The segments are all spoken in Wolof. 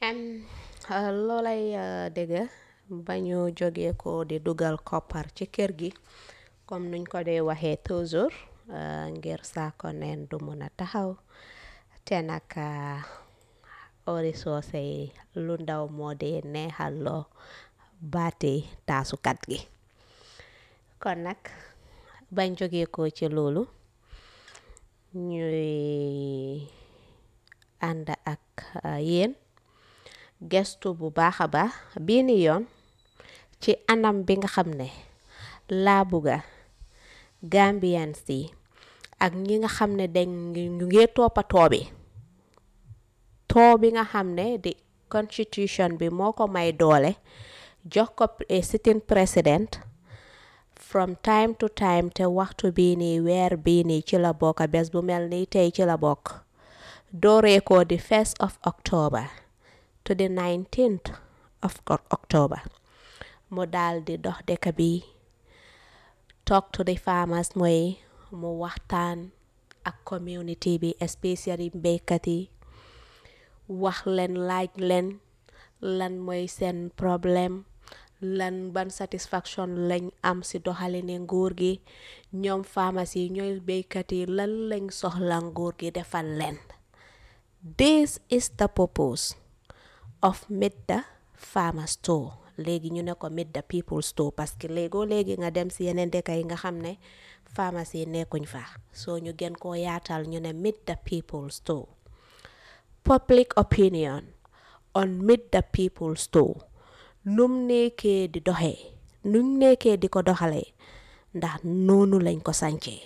loolay dëgg ba ñu jógee ko di dugal koppar ci kër gi comme nuñ ko dee waxee toujours ngir saako neen du mun a taxaw te nag ori soose yi lu ndaw moo dee neexal loo baati taasukat gi kon nag bañ jógee ko ci loolu ñuy ànd ak yéen gestu bu baax a baax bii ni yoon ci anam bi nga xam ne laa bugga Gambians yi ak ñi nga xam ne dañ ñu ngi toppa too bi too bi nga xam ne di constitution bi moo ko may doole jox ko sitting president from time to time te waxtu bii nii weer bii nii ci la bokk bés bu mel nii tey ci la bokk dooree ko di first of October to the 19th of October mu daal di dox dëkk bi talk to the farmers mooy mu waxtaan ak community bi especially béykat yi wax leen laaj leen lan mooy seen problème lan ban satisfaction lañ am ci doxalini nguur gi ñoom farmers yi ñooy béykat yi lan lañ soxla nguur gi defal leen this is the purpose of meet the farmer store léegi ñu ne ko meet the people store parce que léegoo léegi nga dem ci yeneen dëkk yi nga xam ne farmers yi nekkuñ fa soo ñu gën koo yaatal ñu ne meet the people store public opinion on meet the people store num nekkee di doxee num nekkee di ko doxalee ndax noonu lañ ko sancee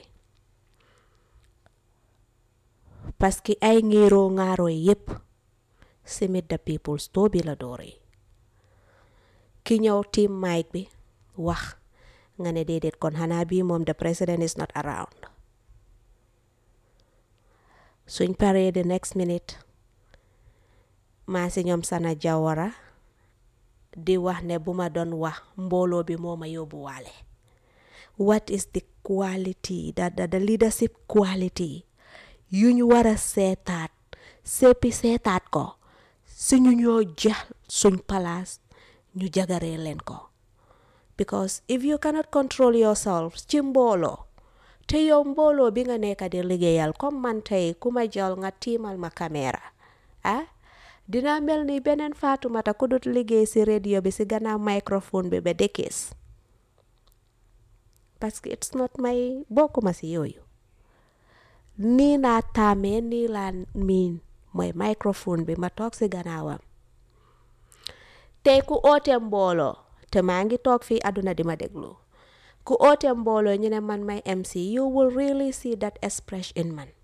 parce que ay ngéeroo ŋaaroo yépp si meet the people store bi la dooree ki ñëw tiim mic bi wax nga ne déedéet kon xanaa bii moom the president is not around suñ paree the next minute maa si ñoom sana jawara di wax ne bu ma doon wax mbooloo bi moo ma yóbbuwaale what is the quality the the leadership quality yu ñu war a seetaat seppi seetaat ko si ñu ñoo jeex suñ palaas ñu jagaree leen ko because if you cannot control yourself ci mbooloo te yow mbooloo bi nga nekk di liggéeyal comme man tey ku ma jël nga tiimal ma caméra ah dina mel ni beneen Faatumata ku dut liggéey si radio bi si gannaaw microphone bi ba dëkkees parce que it's not my bokkuma si yooyu nii naa taamee nii laa miin mooy microphone bi ma toog si gannaawam tey ku oote mbooloo te maa ngi toog fii àdduna di ma déglu ku oote mbooloo ñu ne man may MC you will really see that expression in man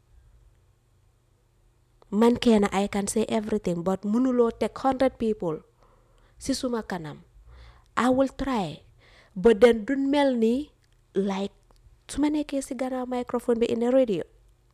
man kenn I can say everything but mënuloo teg hundred people si suma kanam I will try but then du mel ni like su ma nekkee si gannaaw microphone bi in a radio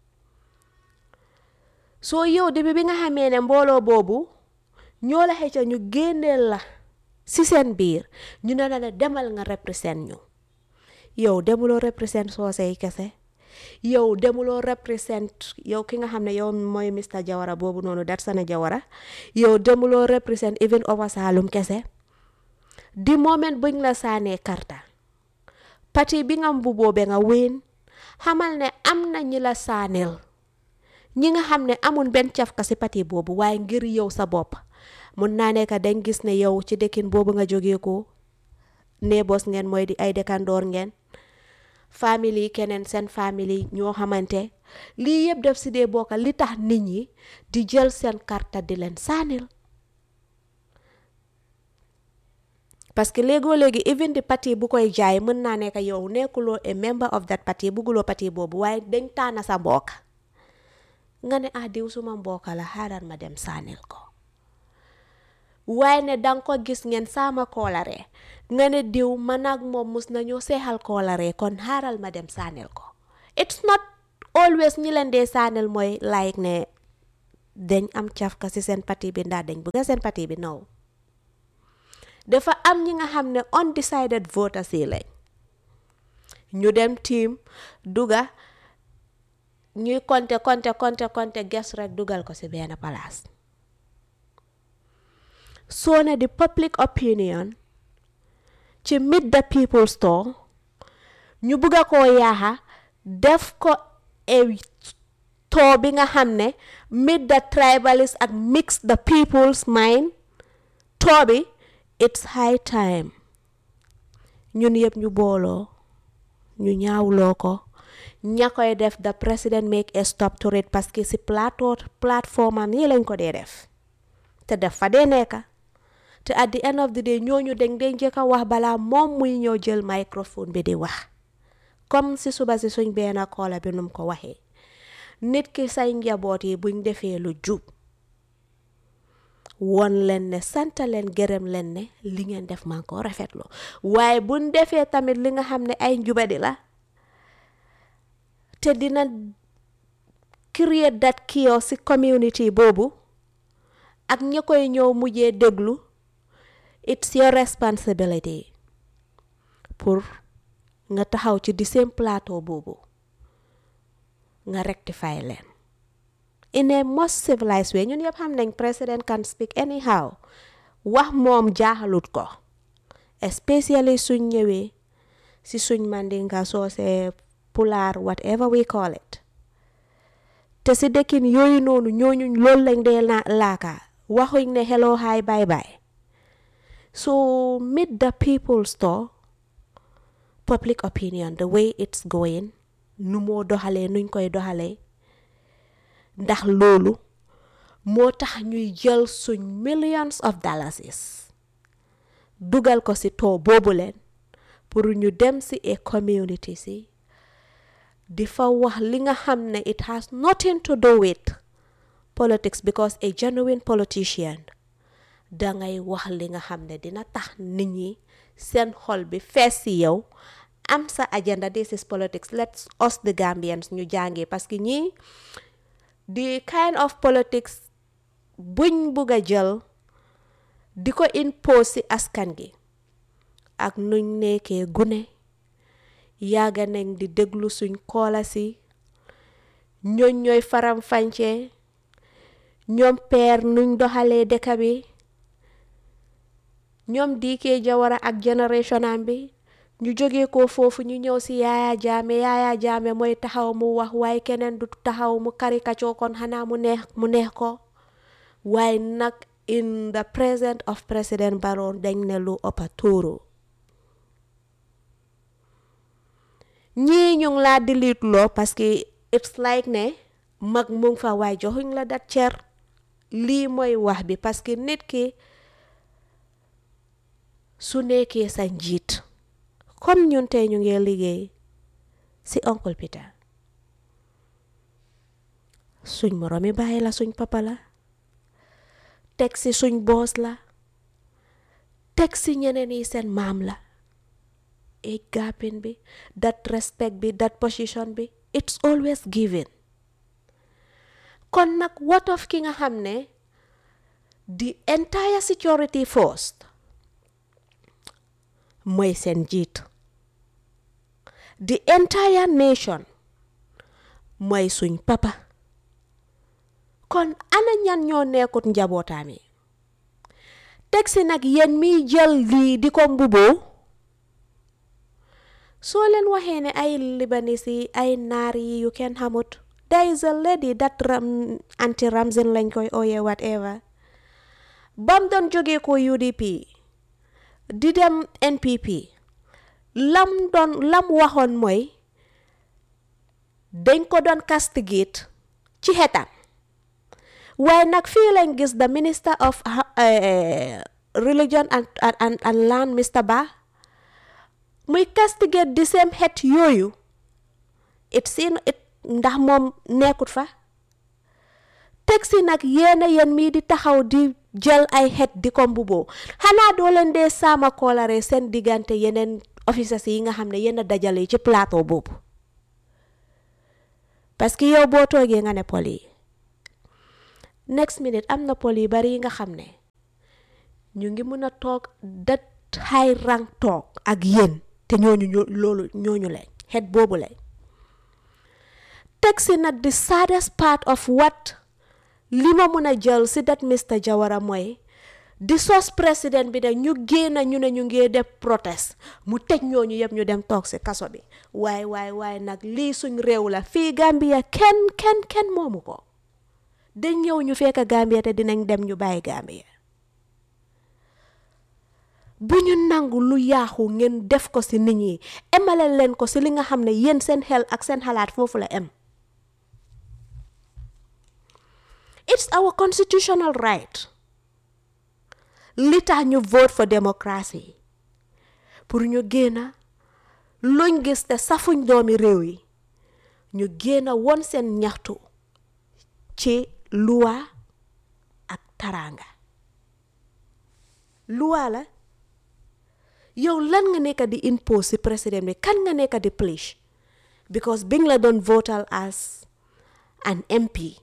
soo yow depuis bi nga xamee ne mbooloo boobu ñoo la xëcca ñu génneel la si seen biir ñu ne la ne demal nga represent ñu yow demuloo represent soose yi kese yow demuloo represent yow ki nga xam ne yow mooy Mr Jawara boobu noonu Datsana Jawara yow demuloo represent even over Saalum kese di moment buñ la saanee karta pati bi nga mbuboo be nga wéen xamal ne am na ñi la saaneel ñi nga xam ne amul benn cafka si pati boobu waaye ngir yow sa bopp mun naa nekk dañ gis ne yow ci dëkkin boobu nga jógee ko nee bos ngeen mooy di ay dëkkandoor ngeen famille keneen seen famille ñoo xamante lii yëpp def si dee bokka li tax nit ñi di jël seen karta di leen saanil parce que léegoo léegi even di parti bu koy jaay mën naa nekk yow nekkuloo a member of that party bugguloo parti boobu waaye dañ taana sa mbokk nga ne ah diw suma mbokk la xaaral ma dem saanil ko waaye ne danga ko gis ngeen saama koolare nga ne diw man ak moom mus nañoo seexal koolare kon xaaral ma dem saanil ko it's not always ñi leen dee saanil mooy like ne dañ am cafka ci seen parti bi ndax dañ bëgg seen parti bi naw dafa am ñi nga xam ne undecided voters yi lañ ñu dem tiim duga ñuy konte konte konte konte ges rek dugal ko ci benn palaas soo ne di public opinion ci meet the people store ñu bugga koo yaaxa def ko e too bi nga xam ne meet the tribalist ak mix the people's mind too bi it's high time ñun yëpp ñu booloo ñu ñaawloo ko ña koy def the president make a stop to it parce que si plateau plateforme am yi lañ ko dee def te def fa dee nekka te at the end of the day ñooñu dañ dee njëkk a wax balaa moom muy ñëw jël microphone bi di wax comme si suba si suñ benn koola bi num ko waxee nit ki say njaboot yi buñ defee lu jub won leen ne sant leen gërëm leen ne li ngeen def man ko rafetlu waaye buñ defee tamit li nga xam ne ay njubadi la te dina create that chaos ci community boobu ak ñi koy ñëw mujjee déglu it's your responsibility pour nga taxaw ci di seen plateau boobu nga rectify leen in a most civilized way ñun yëpp xam nañ president can speak anyhow wax moom jaaxalut ko especially suñ ñëwee si suñ mandinga soose pulaar whatever we call it te si dëkkin yooyu noonu ñooñu loolu lañ dee laaka waxuñ ne hello hi bye bye so meet the people store public opinion the way it's going nu moo doxalee nuñ koy doxalee ndax loolu moo tax ñuy jël suñ millions of dollars dugal ko ci too boobu leen pour ñu dem ci a community si di fa wax li nga xam ne it has nothing to do with politics because a genuine politician dangay wax li nga xam ne dina tax nit ñi seen xol bi fees ci yow am sa agenda this is politics let's us the Gambians ñu jàngee parce que ñii the kind of politics buñ bugg a jël di ko impose ci askan gi ak nuñ nekkee gune yàgga nañ di déglu suñ koola si ñooñ ñooy faram fàncee ñoom peer nuñ doxalee dëkk bi ñoom diikee jawara ak génération am bi ñu jógee ko foofu ñu ñëw si yaaya jaame yaaya jaame mooy taxaw mu wax waaye keneen du taxaw mu karikacoo kon xanaa mu neex mu neex ko waaye nag in the presence of president Barrow dañ ne lu ëppa tuuru ñii ñu ngi laa delete loo parce que it's like ne mag mu ngi fa waaye joxuñ la dat cer lii mooy wax bi parce que nit ki su nekkee sa njiit comme ñun tey ñu ngi liggéey ci oncle Peter suñ moromi bàyyi la suñ papa la teg ci suñ boos la teg ci ñeneen yi seen maam la age gapin bi that respect bi that position bi it's always given kon nag what of ki nga xam ne the entire security force mooy seen jiit the entire nation mooy suñ papa kon ana ñan ñoo nekkut njabootaam yi teg si nag yéen miy jël lii di ko mbuboo soo leen waxee ne ay libanis yi ay naar yi yu kenn xamut there is a lady that ram anti ramzin lañ koy ooyee whatever bam doon jógee ko UDP di dem NPP lam doon lam waxoon mooy dañ ko doon castigate ci xetam waaye nag fii lañ gis the minister of religion and and and land Mr Bah muy castigate di same xeet yooyu it sin it ndax moom nekkut fa teg si nag yéena yéen mii di taxaw di jël ay xeet di ko mbuboo xanaa doo leen dee saama koolare seen diggante yeneen officers yi nga xam ne yenn dajale ci plateau boobu parce que yow boo toogee nga ne pol yi next minute am na pol yi bari yi nga xam ne ñu ngi mën a toog dat high rank toog ak yéen te ñooñu loolu ñooñu lañ xeet boobu lañ teg si nag the saddest part of what li ma mun a jël si dat Mr Jawara mooy di sos président bi ne ñu génn ñu ne ñu ngee def protest mu tëj ñooñu yëpp ñu dem toog si kaso bi waaye waaye waaye nag lii suñ réew la fii Gambia kenn kenn kenn moomu ko dañ ñëw ñu fekk Gambia te dinañ dem ñu bàyyi Gambia bu ñu nangu lu yaaxu ngeen def ko si nit ñi emale leen ko si li nga xam ne yéen seen xel ak seen xalaat foofu la em it's our constitutional right li tax ñu vote for democracy pour ñu génna luñ gis te safuñ doomi réew yi ñu génna won seen ñaxtu ci luwa ak taranga luwa la yow lan nga nekk di impose si président bi kan nga nekk di pledge because bi nga la doon votal as an MP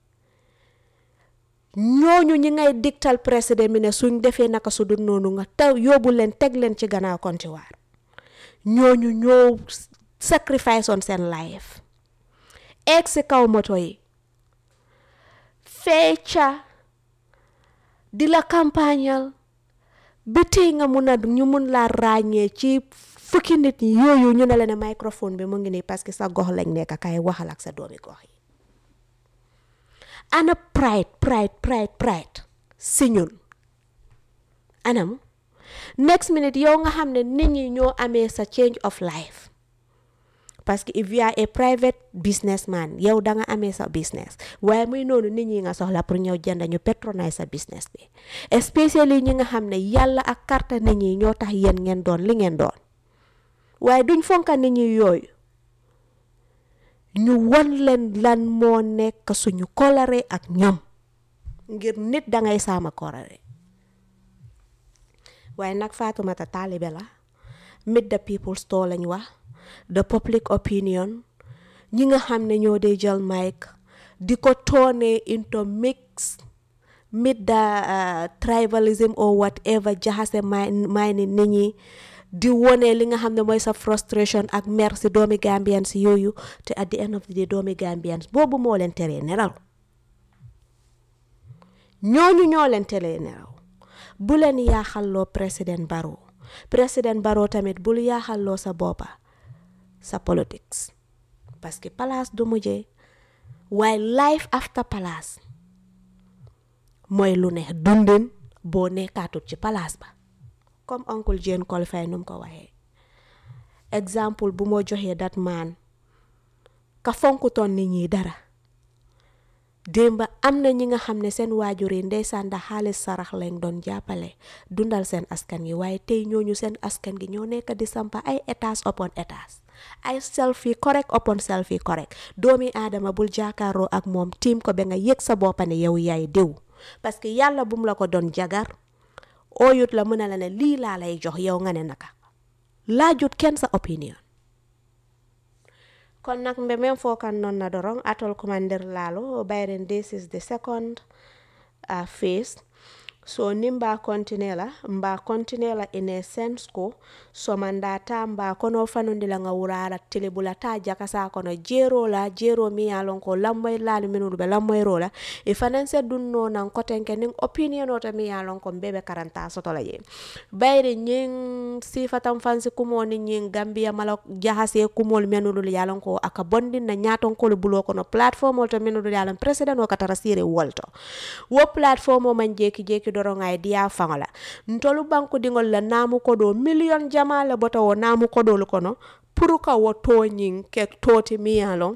ñooñu ñi ngay digtal président bi ne suñ defee naka su dul noonu nga taw yóbbu leen teg leen ci gannaaw kontiwaar ñooñu ñoo sacrifice on seen life eeg si kaw moto yi feeca di la campagnal ba tey nga mun a ñu mun laa ràññee ci fukki nit yooyu ñu ne la ne microphone bi mu ngi nii parce que sa gox lañ nekk kay waxal ak sa doomi gox yi ana pride pride pride pride si ñun anam next minute yow nga xam ne nit ñi ñoo amee sa change of life parce que if you are a private businessman yow da nga amee sa business waaye muy noonu nit ñi nga soxla pour ñëw jënd ñu patronise sa business bi especially ñi nga xam ne yàlla ak carte nit ñi ñoo tax yéen ngeen doon li ngeen doon waaye duñ fonka nit ñi yooyu ñu won leen lan moo nekk suñu kolare ak ñoom ngir nit dangay saama kolare waaye nag Fatoumata taalibe la meet the people store lañ wax the public opinion ñi nga xam ne ñoo dee jël mic di ko toone into mix meet the tribalism or whatever jaxase may ni nit ñi di wone li nga xam ne mooy sa frustration ak mer si doomi Gambians yooyu te at the end of the day doomi Gambians boobu moo leen teree nelaw ñooñu ñoo leen teree nelaw bu leen yaaxalloo président Barrow président Barrow tamit bul yaaxalloo sa boppa sa politics parce que palace du mujjee waaye life after palace mooy lu ne dundin boo nekkaatut ci palace ba comme oncle Jane Colfay nu mu ko waxee exemple bu moo joxee dat maan ka fonkutoon nit ñi dara démba am na ñi nga xam ne seen waajur yi ndeysaan da xaalis sarax lañ doon jàppale dundal seen askan gi waaye tey ñooñu seen askan gi ñoo nekk di sampa ay étage upon étage ay selfie correct upon selfie correct doomi aadama bul jaakaaroo ak moom tiim ko ba nga yëg sa boppa ne yow yaay diw parce que yàlla bum la ko doon jagar ooyut la mën a la ne lii laa lay jox yow nga ne naka laajut kenn sa opinion kon nag mbe men fo kan non na dorong atol commander lalo bayren this is the second uh, phase so ni mba continue la mba continue la in a sense ko somanda ta mba kono fanundi la nga wurara telebula ta jaka sa kono jero la jero mi yalon ko lammoy lalu minulu be lammoy rola e fanan se dunno nan kotenke ning opinion ota mi yalon ko bebe karanta soto la je bayre nyin sifatam fansi kumo ni nyin gambia mala jahase kumol menulu yalon ko aka bondi na nyaton ko bulo kono platform ota menulu yalon president o katara sire wolto wo platform o man jeki jeki doronga e diya faŋola ntolu banku diŋol la naamu kodo million jama le bota wo naamu kodolu kono pour ka wo toñiŋ ke toti miya lon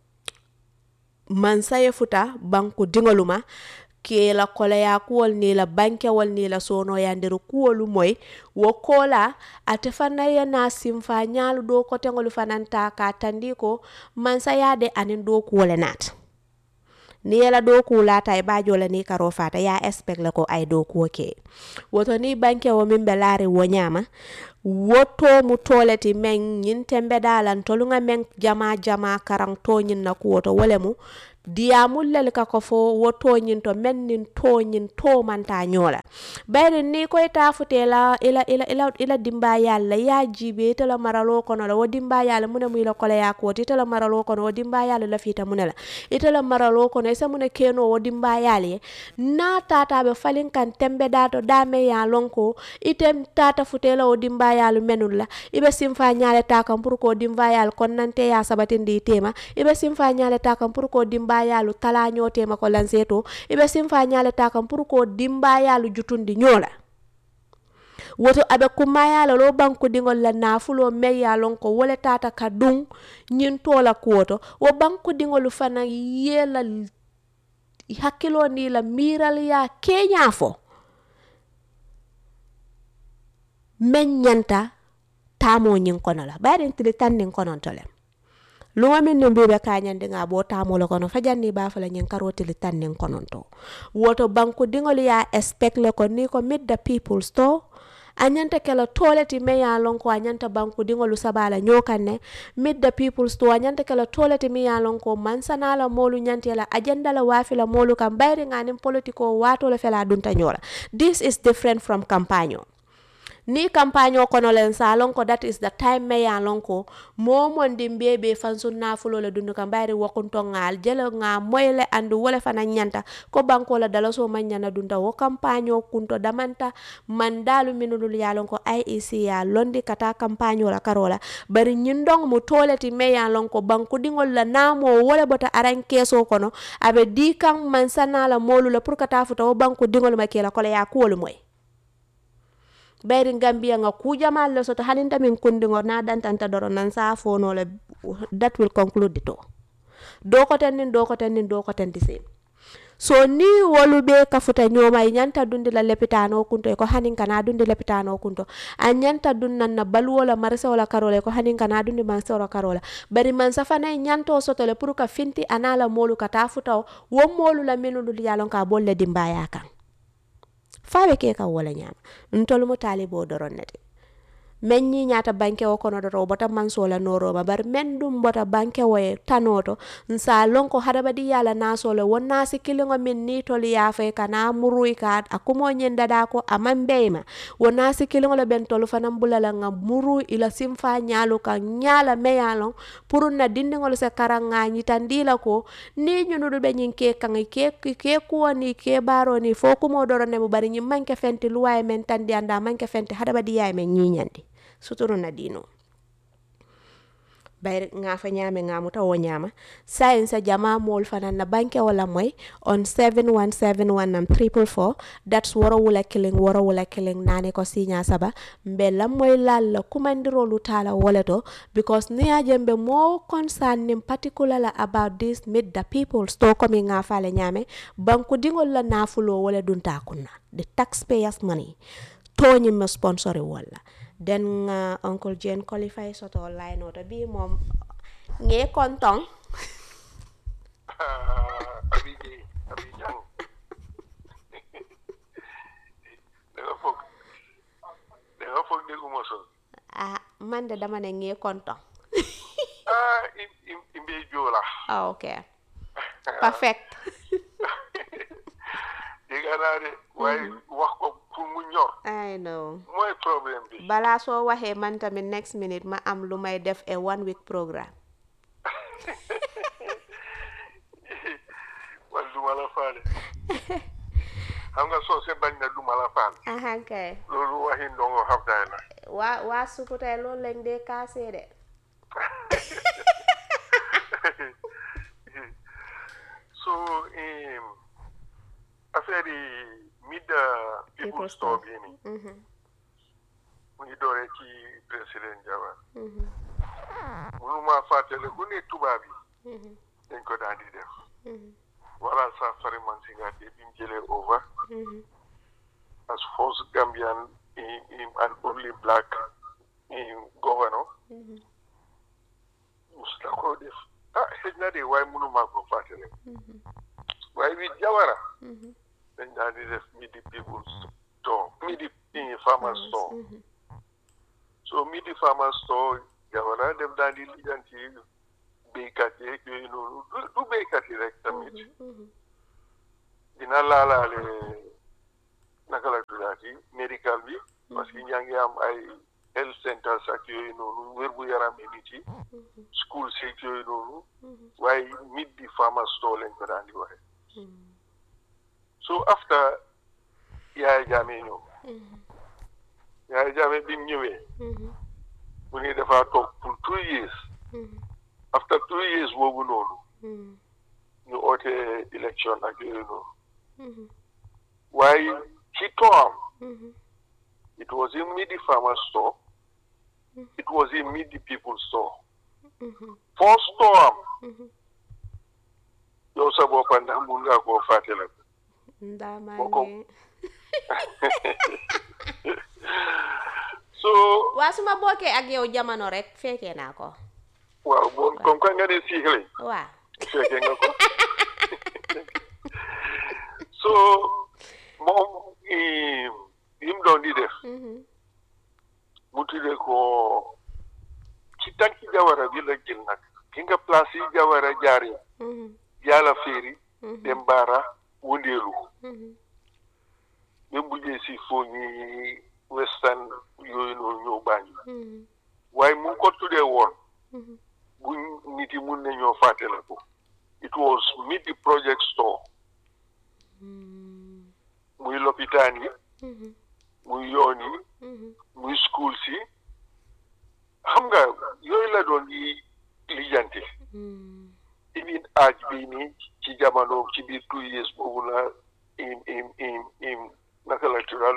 mansaye futa banku diŋolu ma ke la koleya kuwol ni la bankewol ni la sonoyandiru kuwolu moy wo kola ate fana ye na simfa ñaalu do koteŋolu fananta ka tandi ko mansayade anin do kuwole naata ni yela doku lata e bajo la ni karo fata ya expect la ko ay doku ke woto ni banke wo min be laari wo nyama woto mu toleti men nyin tembe dalan tolunga men jama jama karang to nyin na ko woto wole mu diyamul lel ka ko fo wo toñin to men nin toñin to manta ñola bayri ni koy tafute la ila ila ila ila dimba yalla ya jibe ite la maralo kono la wo dimba yalla mune mu ila kola ya ko ite la maralo kono wo dimba yalla la fita mune la ite la maralo kono isa mune keno wo dimba yalla ye na tata be falin kan tembe dato dame ya lonko ite tata futela wo dimba yalla menul la ibe simfa nyaale ta kam pour ko dimba yalla kon nante ya sabatindi tema ibe simfa nyaale ta kam pour ko dimba yalla tala nyotema ko lanseto ibe simfa nyaale ta kam pour ko dimba yalla jutundi nyola woto aɓe kummayala lo banku dingol la nafulo meyyalon ko wole tata ka ɗum ñintola kuwoto wo banku dingol fana yela hakkilo ni la miral ya keña fo men ñanta tamo ñin kono la ɓayɗen tili tan nin kononto le luma min no mbiɓe kañande nga bo tamolo kono fajanni bafala ñin karotili tan nin kononto woto banku dingol ya expect le ko ni ko meet the people store a ñanta kela toleti me ya lon ko a ñanta banku dingolu sabala ñokanne meet the people store a ñanta kela toleti mi ya lon ko mansanala molu ñantela agenda la wafila molu kam bayri nganin politiko wato la fela dunta ñola this is different from campagne ni campagne o kono len sa lon ko that is the time me ya lon ko momon di mbebe fan sun nafulo le dundu kam bayri wakunto ngal jele nga moyle andu wala fana nyanta ko banko la dala so man nyana dunda wo campagne o kunto damanta man dalu minulul ya lon ko IEC ya londi kata campagne la karola bari nyindong mu toleti me ya lon ko banku dingol la namo wala bota aran keso kono abe di kan man sanala molu la pour kata futa wo banku dingol makela ko la ya kuwol moy bayri gambia nga kujamal le soto haninta min kundiŋo na dantanta doro nan sa fono le that will conclude the to do ko ten nin do ko ten nin do ko ten di same so ni wolu be kafuta ñoma i ñanta dundi la lepitano kunto ko hanin kana dundi lepitano kunto a ñanta dun nan na baluwo la marsewo la karola ko hanin kana dundi marsewo la karola bari man safana i ñanto soto le pour ka finti ana la molu ka ta futa wo molu la minulu yalon ka bol le dimbaya kan faɓe ke kam wala ñama ntolu mo talibo doron nete men ñi ñata banke o kono doto bota mansola noroma bar men ɗum bota banke o e tanoto nsa lonko hadabadi yala nasole won nasi kiliŋo min ni tol yafe kana muruy ka a kumo ñindada ko aman beyma won nasi kiliŋo le ben tolu fanan bulala nga muru ila simfa ñalu ka ñala meyalon pour na dindiŋol se karan ŋa ñitandila ko ni ñunudu be ñin ke kaŋ ke ke kuwo ni ke baro ni fo kumo doro nemu bari ñin manke fenti luwaye men tandi anda manke fenti hadabadi yaye men ñiñandi suturu na dino bayri nga fa ñame nga muta wo ñama science jama mol fanan na banke wala moy on 7171 nam triple four that's woro wula killing woro wula killing nane ko sinya saba mbe lam moy lal la kumandiro lu tala wala to because ni ajembe mo concern nim particularly about this meet the people sto ko mi nga fa le ñame banku dingol la nafulo wala dunta kunna the taxpayers money to ñi me sponsori wala den nga uncle Jane qualify soto line oto bi moom ngee kontong abi Gueye abi Jang da nga foog da nga foog dégguma sol ah man de dama ne ngee kontong ah im im imbe joola ah ok perfect dégg naa de waaye wax ko pour mu ñor I know mooy problème bi balaa soo waxee man tamit next minute ma am lu may def a one week programme wala du ma la faale xam nga soo se bañ na du ma la faale ahan kay loolu waxi ndongo xaftaay la waa waa sukutay loolu lañ dee kaasee de so um, affaire yi mid people People store store. bii nii Mhm, mu ngi dooree ci président Jawara mhm, mënuma fàttale ku ne tubaab yi mhm, dañ ko daan di def mhm, wala sa fari man si nga te bi mu jëlee over mhm, as first Gambian in, in an only black in governor mhm, mus na ko def ah xëj na de waaye mënuma ko fàttale mhm, waaye bi Jawara mhm. dañ daan di def midi people store midi in farmer store Mhm, so midi farmer store Jawara def daan di lijanti béykat yeeg yooyu noonu du du béykat yi rek tamit dina laalaale naka la tuddaati médical bi parce que ñaa ngi am ay health centers ak yooyu noonu wér bu yaram yi nit yi school seeg yooyu noonu waaye mit di farmer store lañ ko daan di waxe so after yaaya jaame ñëw yaaya jaame bi mu ñëwee mu ni dafa toog pour two years after two years boobu noonu ñu oote election ak yooyu noonu waaye ci toam it was in midi farmer store it was in midi people store first toam yow sa boppa ndax mun nga koo fàtte la ndaamange so waa su ma bokkee ak yow jamono rek fekkee naa ko waaw bon comme que nga ne siixle waa fekkee nga ko so moom yi mu doon di def mu tuddee ko ci tànki jawara bi la jël nag ki nga place yi jawara jaar yi yàlla féeri dem baara wëndeelu même bu jee si foo ñi western yooyu noonu ñëw baañu waaye mu ngi ko tuddee woon bu nit yi mun nañoo fàtte la ko it was midi project store muy lopitaan yi muy yoon yi muy school si xam nga yooyu la doon yi lijjanti even aaj bii nii ci jamono ci biir two years boobu la im im im im naka la tural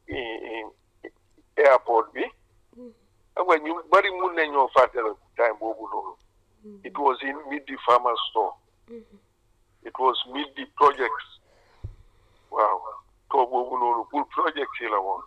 airport bi xam nga ñu bari mun nañoo fàttala time boobu noonu it was in midi farmer store it was midi projects waaw to boobu noonu pour projects yi la woon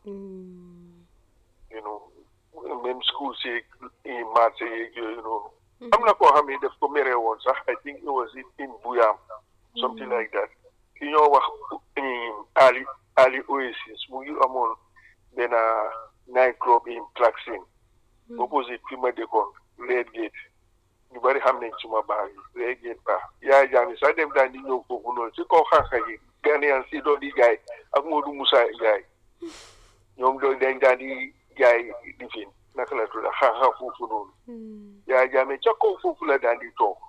you know même school si marché yeeg yooyu noonu am na koo xam ne daf ko meree woon sax I think it was in Buyam something like that ki ñoo wax Ali Ali Oasis mu ngi amoon benn night club in Klaxin opposite fi ma dëkkoon Red Gate ñu bari xam nañ suma baax yi Red Gate baax yaay jaami sax dem daan di ñëw foofu noonu si kaw xànqa yi Ghanaian si doon di jaay ak Modou Moussa jaay ñoom doon dañ daan di jaay di fin naka la tudda xànqa foofu noonu yaay jaame ca kaw foofu la daan di toog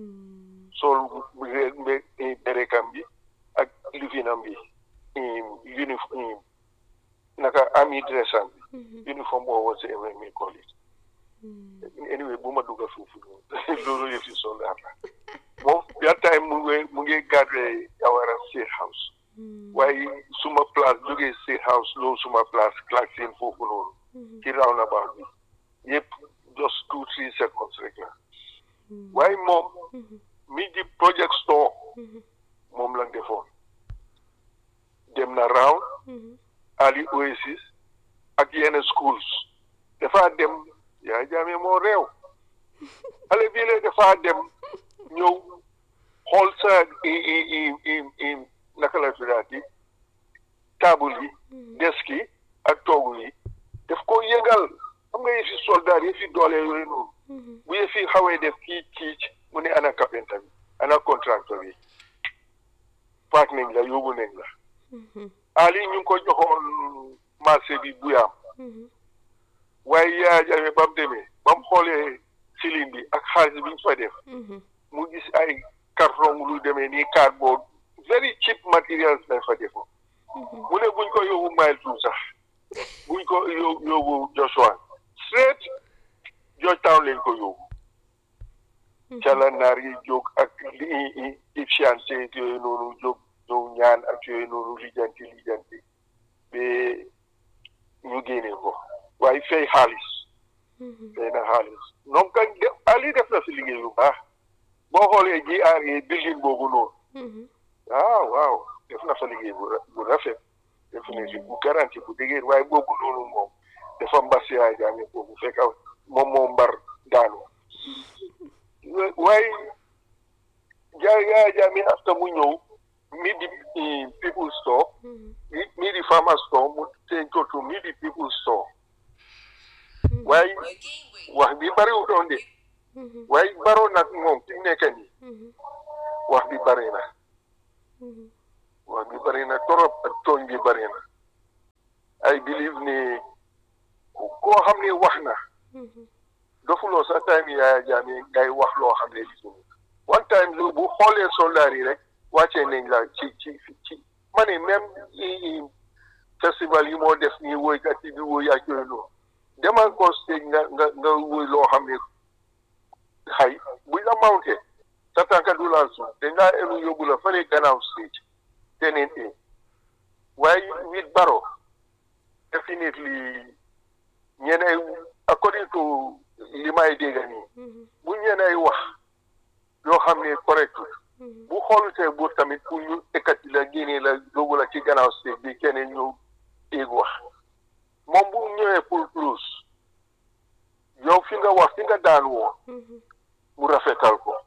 sol berekam bi ak lifinam bi uniforme naka ami dressam bi uniforme boo woon si mi call it anyway bu ma dugga foofu noonu loolu yëfi soldat la moom that time mu ngi mu ngi garde Jawara State House waaye suma place jógee State House loolu suma place Clark seen foofu noonu ci roundabout bi yëpp just two three seconds rek la waaye moom mi di project store moom la defoon dem na round Ali Oasis ak yenn schools dafa dem yaa jaame moo réew xale bii la dafa dem ñëw xool sa i i i i naka la tuddaati table yi desk yi ak toogu yi daf ko yëngal xam nga yëfi soldat yëfi doole yooyu noonu bu yëfi xawee def kii kiic mu ne ana carpenter bi ana contracteur bi paak nañ la yóbbu nañ la Ali ñu ngi ko joxoon marché bi buyaam waaye yaa jame ba mu demee ba mu xoolee ceiling bi ak xaalis bi ñu fa def mu gis ay carton lu demee nii cardboard very cheap materials lañ fa defoon mu ne buñ ko yóbbu mile two sax buñ ko yóbbu Joshua straight Georgetown lañ ko yóbbu cala naar yi jóg ak li efficiency yooyu noonu jóg ñëw ñaan ak yooyu noonu lijanti lijanti ba ñu génne ko waaye fay xaalis fay na xaalis donc Ali def na fi liggéey lu baax boo xoolee GRA building boobu noonu waaw waaw def na fa liggéey bu rafet def na fi bu garanti bu dëgër waaye boobu noonu moom dafa mbas yaay jaame boobu fekk moom moo mbar daanu waaye jaay yaay jaame after mu ñëw midi people store midi farmer store mu change ko to midi people store waaye wax bi bariwul doon de waaye Barrow nag moom fi mu nekk nii wax bi bari na wax bi bari na torop ak tooñ bi bari na I believe ni koo xam ne wax na dofuloo sa time Yaya Jammeh ngay wax loo xam ne li one time lu bu xoolee soldaar yi rek wàccee nañ la ci ci ci ma ne même festival yi moo def nii woykat yi di woy ak yooyu noonu demal ko stage nga nga nga woy loo xam ne xay buñ la mounté sa tànka du laal suuf dañ laa elu yóbbu la fële gannaaw stage teneen e waaye with Barrow definitely ñeneen according to li may dégg nii bu ñeneen wax yoo xam ne correct bu xoolutee buur tamit pour ñu ekkati la génnee la yóbbu la ci gannaaw stage bi keneen ñëw éeg wax moom bu ñëwee pour plus yow fi nga wax fi nga daan woon mu rafetal ko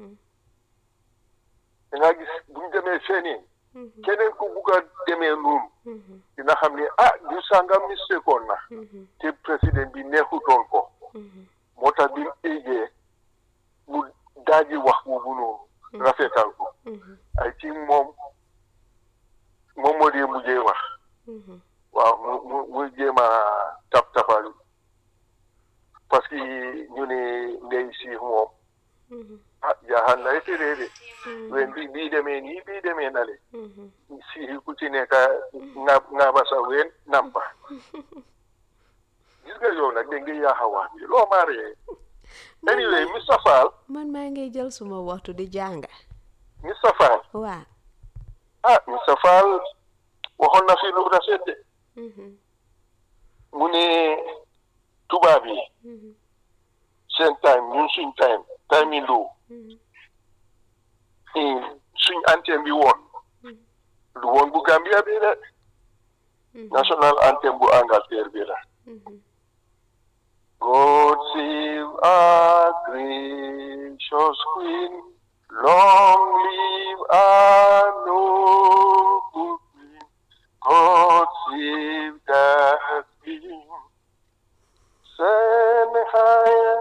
da nga gis bu ñu demee feneen keneen ku bugg a demee noonu dina xam ne ah du sàngam mistekoon na te président bi neexutoon ko moo tax bi mu éegee mu daaji wax boobu noonu rafetal ko ay ci moom moom moo dee mujjee wax waaw mu mu mu jéem a tap tapal parce que ñu ne ndey si moom ah jaaxal na été de wen bi bii demee nii bii demee na le si ku ci nekk nga nga ba sa ween nampa gis nga yow nag da nga yaaxa wax bi loo maa ree anyway Mr Fall man maa ngi jël suma waxtu di jànga Mr Fall waa ah Mr Fall waxoon na fi lu rafet de mu ne tubaab yi seen time ñun suñ time time yi lu suñ anthem bi woon lu woon bu Gambia bi la national anthem bu Angleterre bi la God save our gracious Queen long live our noble Queen God save the Queen send high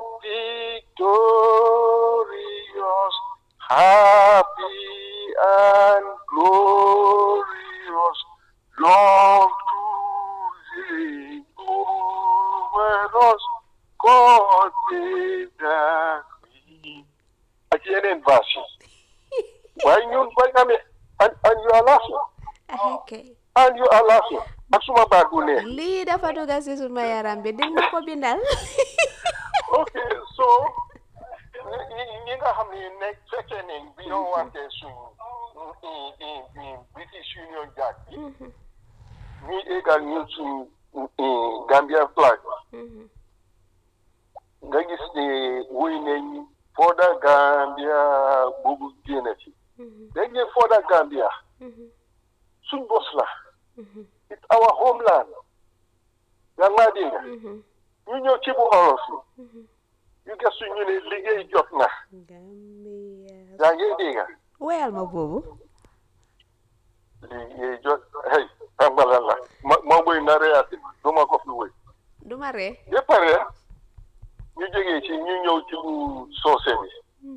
victorious happy and glorious long to reign over us God save the Queen ak yeneen verse yi waaye ñun bañ amee and and you are laughing ok and you are laughing ak suma baat bu neex lii dafa dugga si suma yaram bi di ma ko bindal ok so ñi ñi nga xam ne nekk fekkee ne bi ñoo wante suñ British Union Jack bi ñuy égal ñun suñ Gambia flag nga gis ne wuy nañ Further Gambia boobu génn ci léegi Further Gambia suñ bos la it's our homeland yaa ngi maa dégg ñu ñëw ci bu olof yi ñu gëstu ñu ne liggéey jot na Gambia yaa ngi dégg weyal ma boobu liggéey jot hey xam nga lan la ma ma wëy na reyaati du ma ko fi wëy duma ree ba pare ñu jógee ci ñu ñëw ci bu soose bi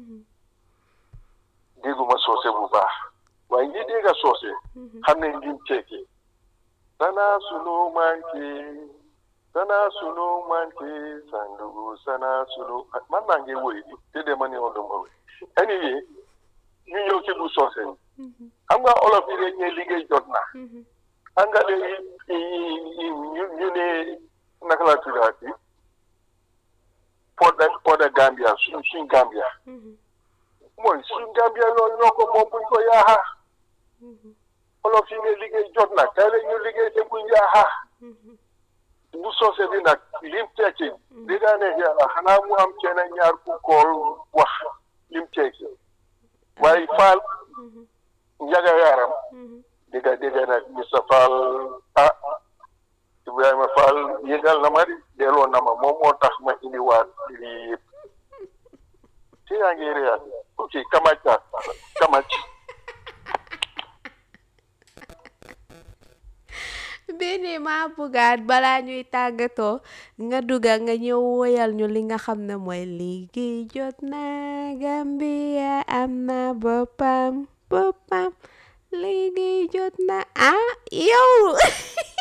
dégguma soose bu baax waaye ñi dégga soose xam ne lim ceeki sana sunu manke sana sunu manke sandugu sana sunu man maa ngi woy di te de ma ne woon dama woy anyway ñu ñëw ci bu soose bi xam nga olof yi dañ ne liggéey jot na angale yi ñu ñu ne naka la tuddaati Further Further Gambia suñ suñ Gambia mooy suñ Gambia loolu ñoo ko moom buñ ko yaaxa olof yi ne liggéey jot na kay la ñu liggéey te buñ yaaxa bu soose bi nag lim tekki di daa ne yàlla xanaa mu am kenn ñaar ku kool wax lim tekki waaye faal njaga yaaram dégga dégga nag Mr Fall ah Ibrahima Fall yëgal na ma di delloo na ma moom moo tax ma indiwaat lii yëpp te yaa ngi réyaat ok kamac daal kamac benn nii maa bëggaat balaa ñuy tàggatoo nga dugga nga ñëw woyal ñu li nga xam ne mooy liggéey jot na Gambia am na boppam boppam liggéey jot na ah yow